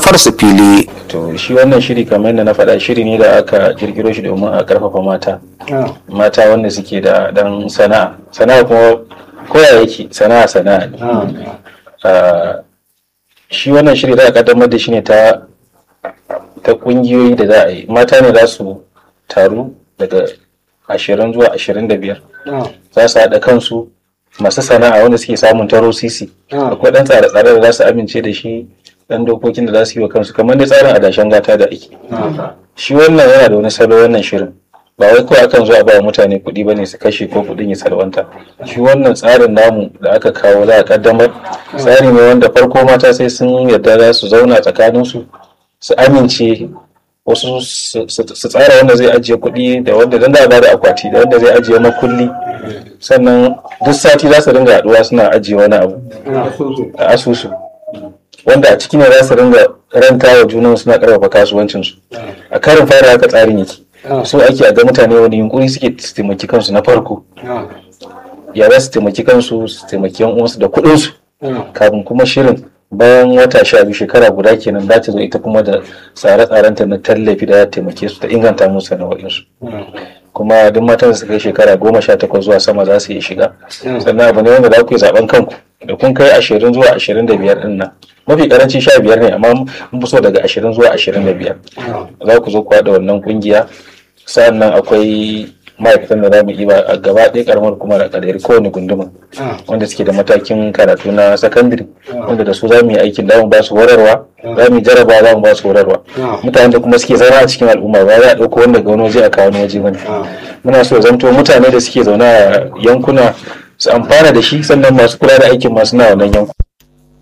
manufarsu fili to shi wannan shiri kamar yadda na faɗa shiri ne da aka kirkiro shi domin a karfafa mata mata wanda suke da dan sana'a sana'a kuma koya yake sana'a sana'a ne Ah, shi wannan shiri da aka kaddamar da shi ne ta ta kungiyoyi da za a yi mata ne za su taru daga ashirin zuwa ashirin da biyar za su haɗa kansu masu sana'a wanda suke samun taro sisi akwai ɗan tsare-tsare da za su amince da shi ɗan dokokin da za su yi wa kansu kamar da tsarin adashen gata da ake shi wannan yana da wani salo wannan shirin ba wai kawai akan zo a ba mutane kuɗi ba ne su kashe ko kuɗin ya salwanta shi wannan tsarin namu da aka kawo za a kaddamar tsari ne wanda farko mata sai sun yarda za su zauna tsakaninsu su amince wasu su su tsara wanda zai ajiye kuɗi da wanda dan da ba da akwati da wanda zai ajiye makulli sannan duk sati za su dinga haɗuwa suna ajiye wani abu a asusu wanda a ciki ne za su ringa ranta wa junan suna karfafa kasuwancinsu a karin fara haka tsarin yake so ake a ga mutane wani yunkuri suke su taimaki kansu na farko ya za su taimaki kansu su taimaki yan uwansu da kuɗinsu kafin kuma shirin bayan wata sha biyu shekara guda kenan za ta zo ita kuma da tsare-tsarenta na tallafi da ya taimake su ta inganta musu sana'o'insu kuma duk matan da suka kai shekara goma sha takwas zuwa sama za su iya shiga sannan abu ne wanda za ku yi zaben kanku da kun kai ashirin zuwa ashirin da biyar ɗin nan mafi karanci sha biyar ne amma mun fi so daga ashirin zuwa ashirin da biyar za ku zo ku haɗa wannan kungiya sa'annan akwai ma'aikatan da za mu yi a gaba ɗaya karamar kuma da kadari kowane gunduma wanda suke da matakin karatu na sakandare wanda da su za mu yi aikin da mu ba su horarwa za mu yi jaraba za mu ba su horarwa mutanen da kuma suke zama a cikin al'umma ba za a ɗauko wanda ga wani waje a kawo wani waje bane muna so zanto mutane da suke zaune a yankuna su amfana da shi sannan masu kula da aikin masu na wannan yankuna